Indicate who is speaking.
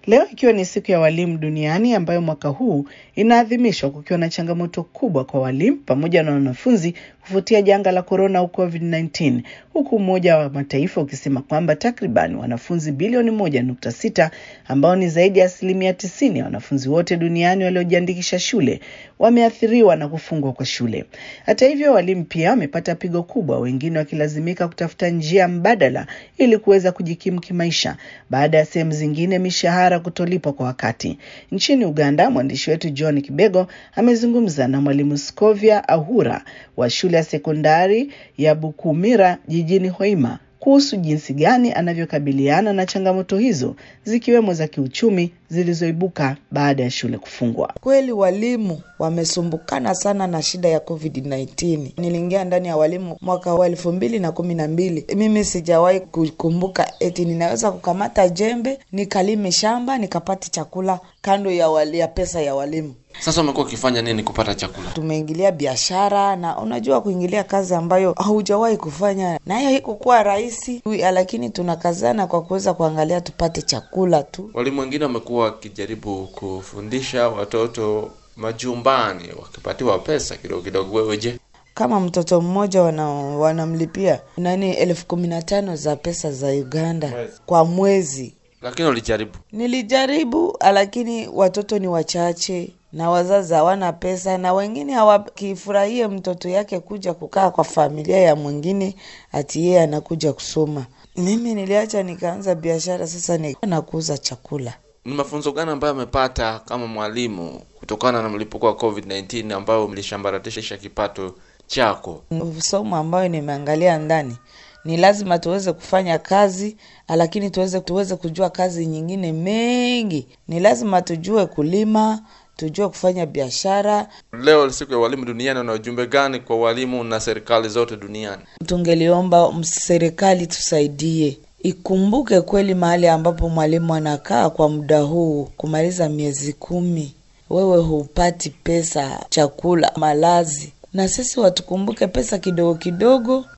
Speaker 1: Leo ikiwa ni siku ya walimu duniani ambayo mwaka huu inaadhimishwa kukiwa na changamoto kubwa kwa walimu pamoja na wanafunzi kufuatia janga la korona au COVID-19, huku Umoja wa Mataifa ukisema kwamba takriban wanafunzi bilioni moja nukta sita ambao ni zaidi ya asilimia tisini ya wanafunzi wote duniani waliojiandikisha shule wameathiriwa na kufungwa kwa shule. Hata hivyo, walimu pia wamepata pigo kubwa, wengine wakilazimika kutafuta njia mbadala ili kuweza kujikimu kimaisha baada ya sehemu zingine mishahara kutolipwa kwa wakati. Nchini Uganda, mwandishi wetu John Kibego amezungumza na mwalimu Scovia Ahura wa shule ya sekondari ya Bukumira jijini Hoima kuhusu jinsi gani anavyokabiliana na changamoto hizo zikiwemo za kiuchumi zilizoibuka baada ya shule kufungwa.
Speaker 2: Kweli walimu wamesumbukana sana na shida ya COVID-19. Niliingia ndani ya walimu mwaka wa elfu mbili na kumi na mbili. Mimi sijawahi kukumbuka eti ninaweza kukamata jembe nikalime shamba nikapata chakula kando ya, wali, ya pesa ya walimu.
Speaker 3: Sasa umekuwa ukifanya nini kupata chakula?
Speaker 2: Tumeingilia biashara na unajua, kuingilia kazi ambayo haujawahi kufanya, nayo haikukuwa rahisi, lakini tunakazana kwa kuweza kuangalia tupate chakula tu.
Speaker 3: Walimu wengine wamekuwa wakijaribu kufundisha watoto majumbani wakipatiwa pesa kidogo kidogo. Wewe je?
Speaker 2: Kama mtoto mmoja wana, wanamlipia nani elfu kumi na tano za pesa za Uganda
Speaker 3: Mwezi.
Speaker 2: kwa mwezi.
Speaker 3: Lakini ulijaribu.
Speaker 2: Nilijaribu, lakini watoto ni wachache na wazazi hawana pesa, na wengine hawakifurahie mtoto yake kuja kukaa kwa familia ya mwingine, ati yeye anakuja kusoma. Mimi niliacha nikaanza biashara, sasa ni na kuuza chakula.
Speaker 3: Ni mafunzo gani ambayo amepata kama mwalimu kutokana na mlipuko wa COVID-19 ambayo mlishambaratisha kipato chako?
Speaker 2: Somo ambayo nimeangalia ndani ni lazima tuweze kufanya kazi, lakini tuweze tuweze kujua kazi nyingine mengi. Ni lazima tujue kulima, tujue kufanya biashara.
Speaker 3: Leo siku ya walimu duniani, una ujumbe gani kwa walimu na serikali zote duniani?
Speaker 2: Tungeliomba serikali tusaidie, ikumbuke kweli mahali ambapo mwalimu anakaa kwa muda huu, kumaliza miezi kumi, wewe hupati pesa, chakula, malazi, na sisi watukumbuke pesa kidogo kidogo